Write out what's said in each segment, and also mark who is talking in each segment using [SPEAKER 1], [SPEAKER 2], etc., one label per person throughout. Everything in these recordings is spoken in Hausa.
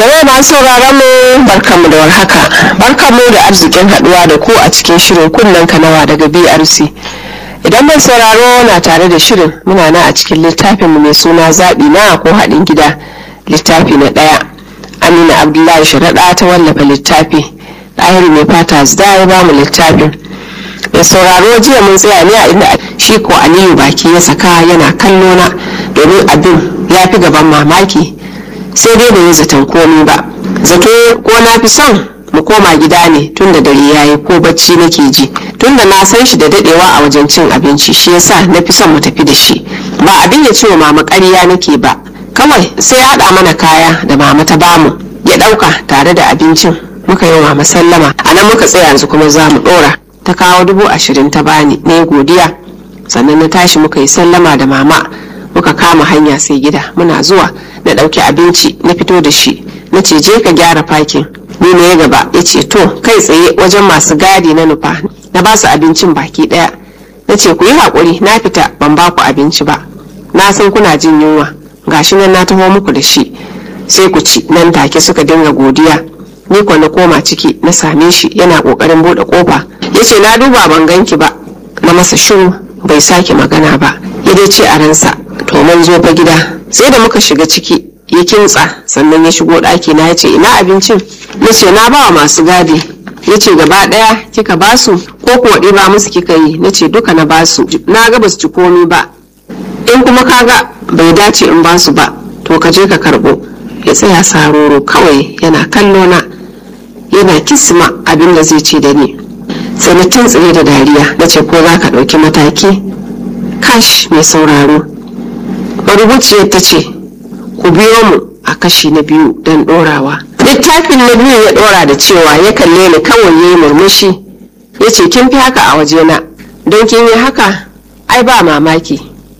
[SPEAKER 1] Jama'a masu sauraron mu barkanmu da warhaka. Barkanmu da arzikin haduwa da ku a cikin shirin kunnen kanawa daga BRC. Idan mai sauraro na tare da shirin muna nan a cikin littafin mu mai suna zaɓi na ko haɗin gida littafi na ɗaya. Amina Abdullahi Sharaɗa ta wallafa littafi. Ɗahiru mai fata zda ya ba mu littafin. Mai sauraro jiya mun tsaya ne a inda shi ko Aliyu baki ya saka yana kallo na domin abin ya fi gaban mamaki. sai dai bai yi zaton komi ba zato ko na fi son mu koma gida ne tun da dare yayi ko bacci nake ji tun da na san shi da dadewa a wajen cin abinci shi yasa na fi son mu tafi da shi ba abin ya ce wa mama ƙarya nake ba kawai sai ya haɗa mana kaya da mama ta bamu ya ɗauka tare da abincin muka yi wa mama sallama a nan muka tsaya yanzu kuma za mu ɗora ta kawo dubu ashirin ta bani na godiya sannan na tashi muka yi sallama da mama muka kama hanya sai gida muna zuwa na ɗauki abinci na fito da shi na ce je ka gyara fakin ni ne ya gaba ya ce to kai tsaye wajen masu gadi na nufa na ba su abincin baki ɗaya na ce ku yi haƙuri na fita ban ba ku abinci ba na san kuna jin yunwa gashi nan na taho muku da shi sai ku ci nan take suka dinga godiya ni kuwa na koma ciki na same shi yana ƙoƙarin buɗe ƙofa ya ce na duba ban ganki ba na masa shiru bai sake magana ba ya dai ce a ransa to mun zo fa gida sai da muka shiga ciki ya kintsa sannan ya shigo ɗaki na ya ce ina abincin na ce na bawa masu gadi ya ce gaba ɗaya kika basu ko kuwa ɗiba musu kika yi na ce duka na basu na ga basu ci komi ba in kuma kaga bai dace in basu ba to ka je ka karɓo ya tsaya saroro kawai yana kallo na yana kisma abin da zai ce da ni sai na tuntsire da dariya na ce ko za ka ɗauki mataki kash mai sauraro marubuciyar ta ce ku biyo mu a kashi na biyu don ɗorawa littafin na biyu ya ɗora da cewa ya kalle ni kawai ya yi murmushi ya ce kin fi haka a wajena don kin yi haka ai ba mamaki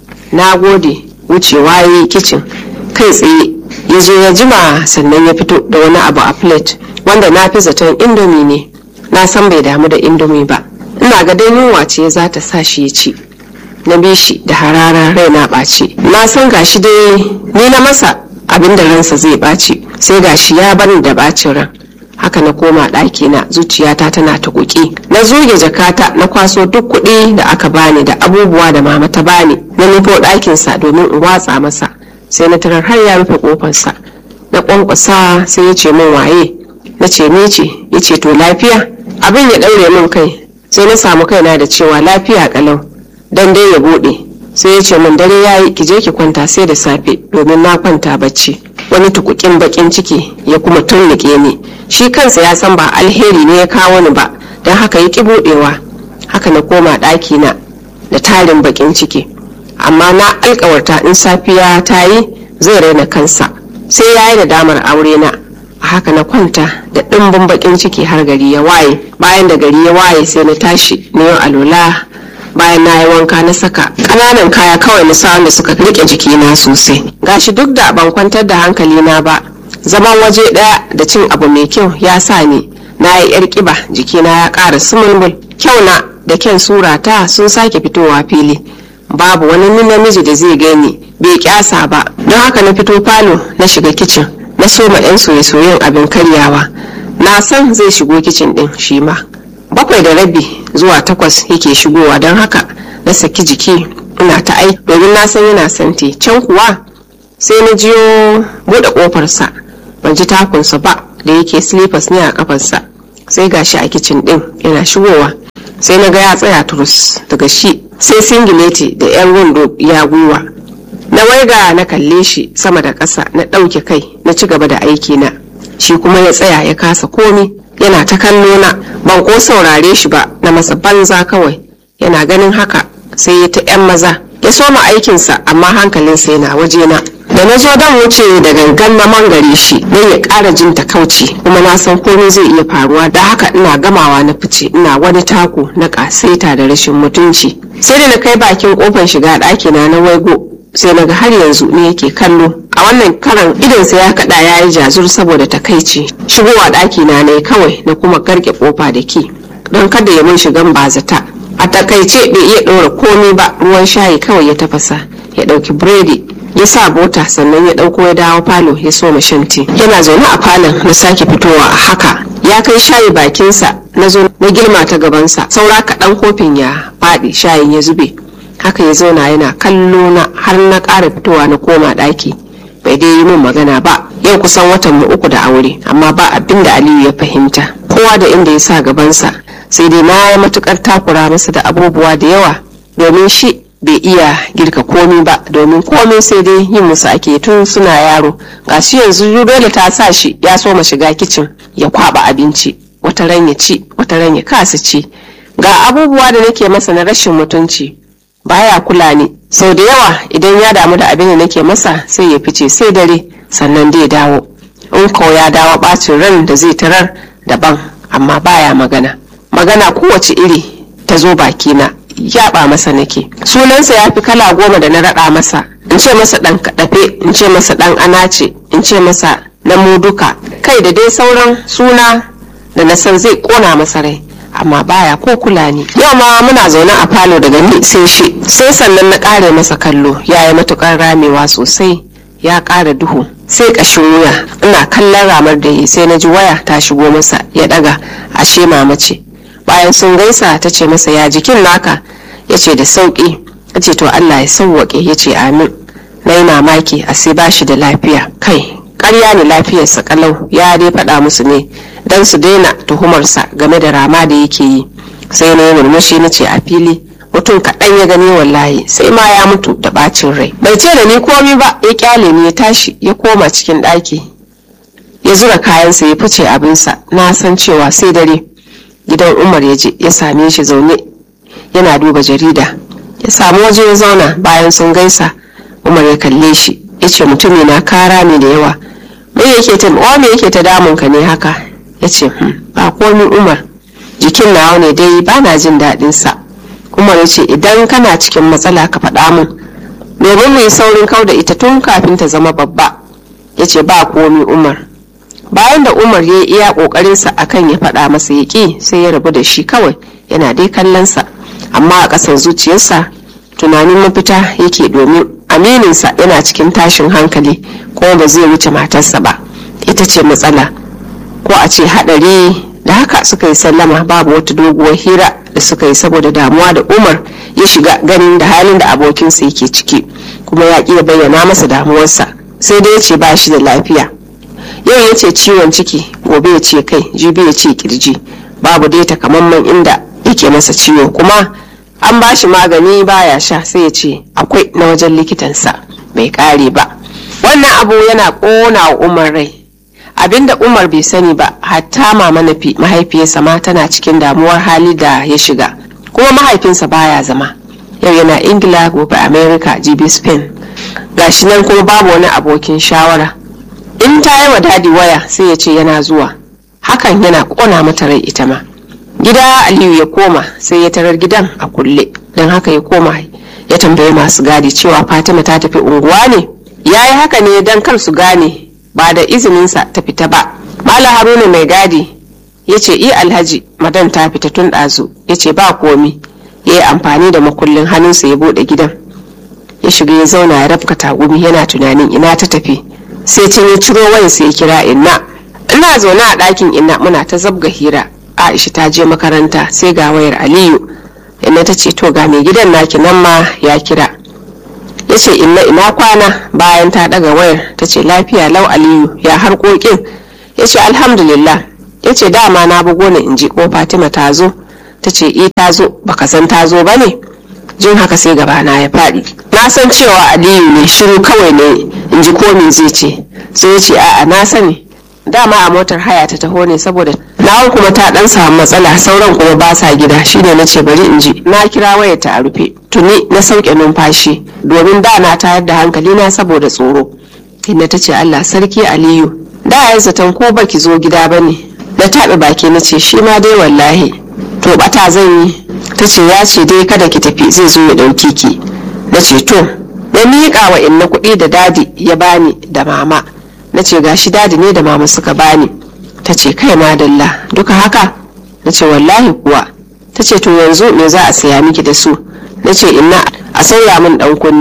[SPEAKER 1] na gode wucewa ya yi kicin kai tsaye ya zo ya jima sannan ya fito da wani abu a plate wanda na fi zaton indomi ne na san bai damu da indomi ba ina ga dai yunwa ce za ta sa shi ya ci na bi shi da hararar rai na ɓaci na san gashi dai ni na masa abin da ransa zai ɓaci sai gashi ya bani da ɓacin ran haka na koma ɗaki na zuciyata tana ta kuki na zuge jakata na kwaso duk kuɗi da aka bani da abubuwa da mama ta bani na nufo ɗakinsa domin in watsa masa sai na tarar har ya rufe ƙofarsa na ƙwanƙwasa sai ya ce min waye na ce ni ce ya ce to lafiya abin ya ɗaure min kai sai na samu kaina da cewa lafiya ƙalau dan dai ya bude sai ya ce min dare yayi ki je ki kwanta sai da safe domin na kwanta bacci wani tukukin bakin ciki ya kuma turnike ni shi kansa ya san ba alheri ne ya kawo ni ba don haka ya ki budewa haka na koma ɗaki na da tarin bakin ciki amma na alkawarta in safiya ta yi zai raina kansa sai ya yi da damar aure na a haka na kwanta da ɗimbin bakin ciki har gari ya waye bayan da gari ya waye sai na tashi na yau alola bayan na yi wanka na saka ƙananan kaya kawai na sa da suka rike jikina sosai gashi duk da ban kwantar da hankali na ba zaman waje ɗaya da cin abu mai kyau ya sa ni na yi yar ƙiba jikina ya ƙara sumulmul kyau na da kyan surata sun sake fitowa fili babu wani namiji da zai gani bai kyasa ba don haka na fito falo na shiga kicin na soma 'yan soye-soyen abin karyawa na san zai shigo kicin ɗin shi ma bakwai da rabi zuwa takwas yake shigowa don haka na saki jiki ina ta aiki domin na san yana santi can kuwa sai na jiyo buɗe ƙofarsa ban ji takunsa ba da yake slippers ne a kafarsa sai gashi a kicin ɗin yana shigowa sai na ga ya tsaya turus daga shi sai singileti da yan wando ya gwiwa na waiga na kalle shi sama da ƙasa na ɗauke kai na ci gaba da aiki na shi kuma ya tsaya ya kasa komi yana ta kallo na ban ko saurare shi ba na masa banza kawai yana ganin haka sai ya ta yan maza ya soma aikinsa amma hankalinsa yana wajena da na zo don wuce da gangan na mangare shi don ya ƙara jin takauci kuma na san komai zai iya faruwa da haka ina gamawa na fice ina wani taku na ƙasaita da rashin mutunci sai da na kai bakin kofar shiga ɗakina na waigo sai na ga har yanzu ne yake kallo a wannan karan idonsa ya kada ya yi jazur saboda takaici shigowa ɗaki na ne kawai na kuma garke kofa da ki don kada ya mun shigan bazata a takaice bai iya ɗora komi ba ruwan shayi kawai ya tafasa ya ɗauki biredi ya sa bota sannan ya ɗauko ya dawo falo ya so shanti yana zaune a falon na sake fitowa a haka ya kai shayi bakinsa na zo na girma ta gabansa saura kaɗan kofin ya faɗi shayin ya zube haka ya zauna yana kallo na har na ƙara fitowa na koma ɗaki bai dai yi min magana ba yau kusan watan mu uku da aure amma ba abin da aliyu ya fahimta kowa da inda ya sa gabansa sai dai na yi matukar takura masa da abubuwa da yawa domin shi bai iya girka komi ba domin komai sai dai yin musu ake tun suna yaro ga shi yanzu dole ta sa shi ya so ma shiga kicin ya kwaba abinci wata ran ya ci wata ran ya kasa ci ga abubuwa da nake masa na rashin mutunci baya kula ni sau da yawa idan ya damu da abin da nake masa sai ya fice sai dare sannan dai dawo in ko ya dawo bacin ran da zai tarar daban amma baya magana magana kowace iri ta zo bakina yaɓa masa nake sunansa ya fi kala goma da na raɗa masa in ce masa ɗan kaɗafe in ce masa ɗan anace in ce masa na muduka kai da dai sauran suna da na san zai ƙona masa rai amma baya ko kula ni yau ma muna zaune a falo daga ni sai shi sai sannan na ƙare masa kallo ya yi matuƙar ramewa sosai ya ƙara duhu sai ƙashin wuya ina kallon ramar da yi sai na ji waya ta shigo masa ya ɗaga ashe mama ce bayan sun gaisa ta ce masa ya jikin naka ya ce da sauƙi ya ce to allah ya sauwaƙe ya ce amin na yi mamaki a sai ba shi da lafiya kai ƙarya ne lafiyarsa kalau ya dai faɗa musu ne don su daina tuhumarsa game da rama da yake yi sai na yi murmushi na ce a fili mutum kaɗan ya gani wallahi sai ma ya mutu da ɓacin rai bai ce da ni komi ba ya kyale ni ya tashi ya koma cikin ɗaki ya zura kayansa ya fice abinsa na san cewa sai dare gidan umar ya je ya same shi zaune yana duba jarida ya samu waje ya zauna bayan sun gaisa umar ya kalle shi ya ce mutumi na kara ne da yawa me yake ta wa me yake ta damun ka ne haka ya ce ba komi umar jikin nawa ne dai ba na jin daɗin sa umar ya ce idan kana cikin matsala ka faɗa mun domin mu yi saurin kau da ita tun kafin ta zama babba ya ce ba komi umar bayan da umar ya iya ƙoƙarinsa akan ya faɗa masa ya ƙi sai ya rabu da shi kawai yana dai kallonsa amma a ƙasar zuciyarsa tunanin mafita yake domin amininsa yana cikin tashin hankali kuma ba zai wuce matarsa ba ita ce matsala ko a ce haɗari da haka suka yi sallama babu wata doguwar hira da suka yi saboda damuwa da umar ya shiga ganin da halin da abokinsa yake ciki kuma ya ƙi bayyana masa damuwarsa sai dai ya ce ba shi da lafiya yau ya ce ciwon ciki gobe ya ce kai jibi ya ce kirji babu dai takamaiman inda yake masa ciwo kuma an ba shi magani baya sha sai ya ce akwai na wajen likitansa bai kare ba wannan abu yana ƙona wa umar rai abinda umar bai sani ba hatta mama nafi mahaifiyarsa ma tana cikin damuwar hali da ya shiga kuma mahaifinsa baya zama yau yana ingila gobe america jibi spain gashi nan kuma babu wani abokin shawara in ta yi wa dadi waya sai ya ce yana zuwa hakan yana ƙona mata rai ita ma gida aliyu ya koma sai ya tarar gidan a kulle don haka ya koma ya tambayi masu gadi cewa fatima ta tafi unguwa ne ya yi haka ne don kar su gane ba da izininsa ta fita ba mala haruna mai gadi ya ce i alhaji madan ta fita tun ɗazu ya ce ba komi ya yi amfani da makullin hannunsa ya buɗe gidan ya shiga ya zauna ya rafka tagumi yana tunanin ina ta tafi sai can ya ciro wayansa ya kira inna ina zaune a ɗakin inna muna ta zabga hira aisha ta je makaranta sai ga wayar aliyu inna ta ce to ga mai gidan naki nan ma ya kira ya ce inna ina kwana bayan ta daga wayar ta ce lafiya lau aliyu ya harkokin ya ce alhamdulillah ya ce dama na bugo ne in ji ko fatima ta zo ta ce e ta zo baka san ta zo ba ne jin haka sai gabana ya faɗi na san cewa aliyu ne shiru kawai ne in ji ko me zai ce sai ya ce a'a na sani dama a motar haya ta taho ne saboda nawar kuma ta dan samu matsala sauran kuma ba sa gida shine na ce bari in ji na kira wayar ta a rufe tuni na sauke numfashi domin da na tayar da hankali na saboda tsoro inda ta ce allah sarki aliyu da ya zaton ko baki zo gida ba ne na taɓa baki na ce shi ma dai wallahi to bata zan yi ta ce ya ce dai kada ki tafi zai zo ya ɗauki ki na ce to na miƙa wa inna kuɗi da dadi ya bani da mama na ce gashi dadi ne da mama suka bani ta ce kai madalla duka haka na ce wallahi kuwa ta ce to yanzu me za a saya miki da su na ce inna a sauya min dan kunne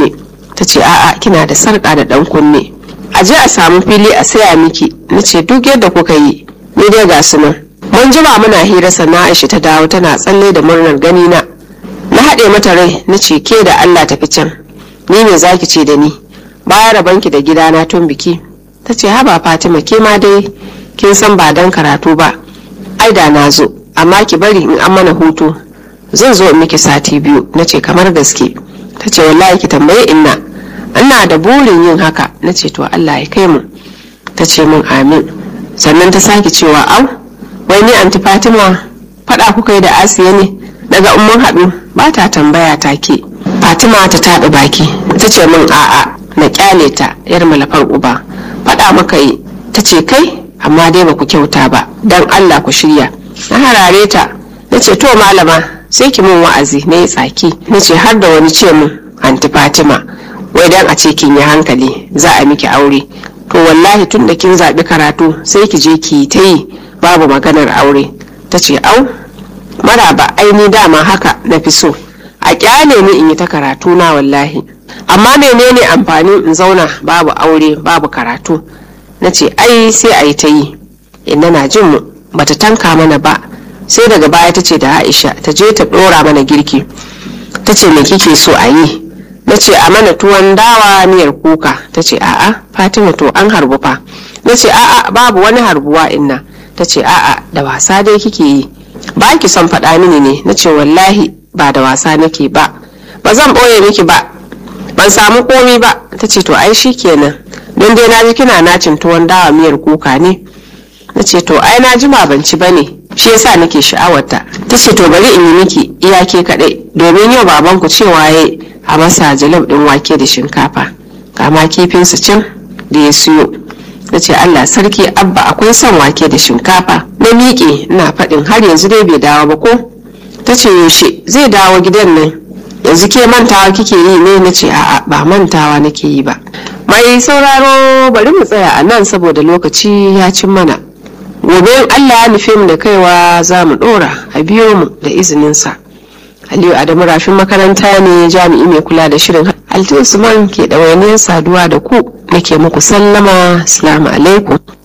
[SPEAKER 1] ta ce a'a kina da sarƙa da ɗan kunne a je a samu fili a saya miki na ce duk yadda kuka yi ni dai ga su nan mun jima muna hira sannan aisha ta dawo tana tsalle da murnar gani na na haɗe mata rai na ce ke da allah tafi can ni ne zaki ce da ni baya rabanki da gidana tun biki ta ce haba fatima ke ma dai kin san ba dan karatu ba ai da na zo amma ki bari in an mana hutu zan zo in miki sati biyu na ce kamar gaske ta ce wallahi ki tambaye inna ina da burin yin haka na ce to allah ya kai mu ta ce min amin sannan ta sake cewa au wai ni anti fatima faɗa kuka yi da asiya ne daga umman haɗu ba ta tambaya ta ke fatima ta taɓa baki ta ce min a'a na kyale ta yar malafar uba faɗa maka yi ta ce kai amma dai ba ku kyauta ba don allah ku shirya na harare ta na ce to malama sai ki mun wa'azi na yi tsaki na ce har da wani ce mun anti fatima wai dan a ce kin yi hankali za a miki aure to wallahi tun da kin zaɓi karatu sai ki je ki ta yi babu maganar aure ta ce au maraba aini dama haka na fi so a kyale ni in yi ta karatu na wallahi amma menene amfanin in zauna babu aure babu karatu na ce ai sai a yi ta yi inna na jin mu bata tanka mana ba sai daga baya ta ce da aisha ta je ta ɗora mana girki ta ce me kike so a yi na ce a mana tuwon dawa miyar kuka ta ce a'a fatima to an harbu fa na ce a'a babu wani harbuwa inna ta ce a'a da wasa dai kike yi ba ki son faɗa mini ne na ce wallahi ba da wasa nake ba ba zan ɓoye miki ba ban samu komi ba ta ce to ai kenan don dai na ji kina nacin tuwon dawa miyar kuka ne na ce to ai na jima ban ci bane shi yasa nake sha'awarta ta ce to bari in yi miki iyake kaɗai domin yau babanku cewa ya a masa jalab ɗin wake da shinkafa kama kifinsu can da ya siyo na ce allah sarki abba akwai son wake da shinkafa na miƙe ina faɗin har yanzu dai bai dawo ba ko ta ce yaushe zai dawo gidan nan yanzu ke mantawa kike yi ne na ce a'a ba mantawa nake yi ba mai sauraro bari mu tsaya a nan saboda lokaci ya cin mana gobe in allah ya nufe mu da kaiwa za mu ɗora a biyo mu da izininsa aliyu adamu rafin makaranta ne jami'i mai kula da shirin alti usman ke ɗawainiyar saduwa da ku nake muku sallama salamu alaikum